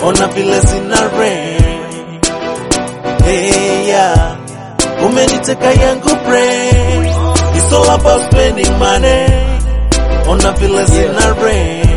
ona vile zina rain. Hey, yeah. Umeniteka yangu brain. It's all about spending money. Ona vile zina rain.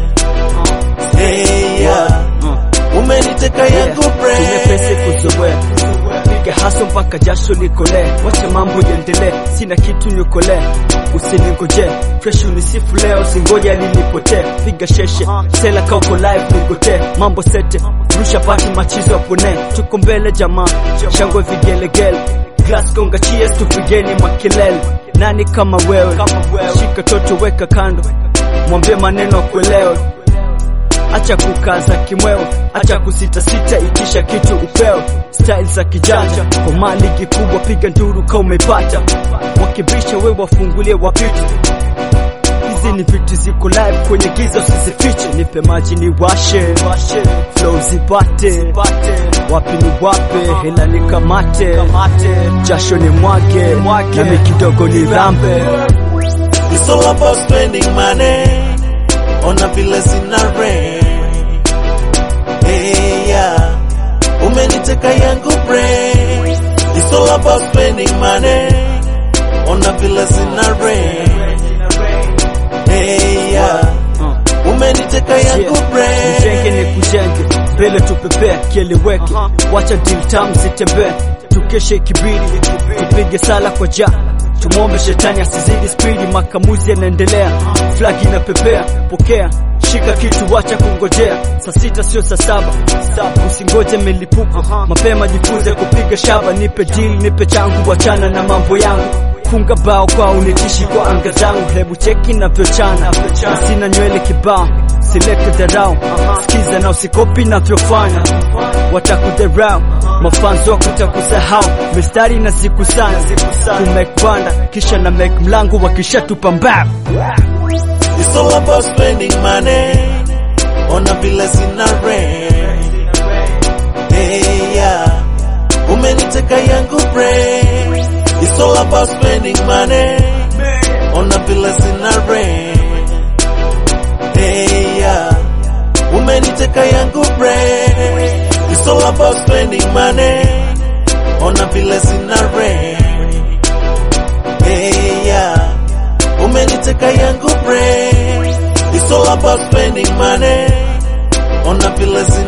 Hey, yeah. Umeniteka yangu Tumepesi brain. kuzoea piga haso mpaka jasho likolee, wacha mambo yaendelee, sina kitu nikolee, usiningoje fresh unisifu leo, singoja lilipotee, piga sheshe sela kauko live nigotee, mambo sete rusha pati machizo apone, tuko mbele jamaa, shangwe vigelegele glass gonga cheers, tupigeni makelele, nani kama wewe, shika toto weka kando, mwambie maneno akuelewe acha kukaza kimwewe, acha kusitasita, itisha kitu upewe. Style za kijanja kwa mali kikubwa, piga nduru ka umepata, wakibisha we wafungulie wapite. Hizi ni vitu ziko live kwenye giza, usizifiche. Nipe maji ni washe, flow zipate, wapi ni wape, hela nikamate, jasho ni mwage, nami kidogo ni rambe. It's all about spending money. Ona vile zina rain. Hey, yeah. Umeniteka yangu brain. It's all about spending money. Ona vile zina rain. Hey, yeah. Umeniteka yangu Mjenge ni brain. kujenge mbele tupepea kieleweke, wacha deal tam zitembee, tukeshe kibiri, tupige sala kwa ja tumwombe shetani asizidi spidi, makamuzi yanaendelea, flag inapepea, pokea shika kitu, wacha kungojea, saa sita sio saa saba, usingoje milipuko, mapema jifunze kupiga shaba, nipe deal, nipe changu, wachana na mambo yangu funga bao kwa unitishi kwa anga zangu, hebu cheki navyochana, na sina nywele kibao, silete dharau, sikiza na usikopi navyofanya, watakudharau mafanzo wako takusahau, mistari na siku sana kumake banda, kisha na make mlango wakishatupa mbao It's all about spending money. Ona vile zina rain. Hey, yeah. Umeniteka yangu brain. It's all about spending money. Ona vile zina rain. Hey, yeah. Umeniteka yangu brain. It's all about spending money. Ona vile zina rain. Hey, yeah. Umeniteka yangu brain. It's all about spending money. Ona vile zina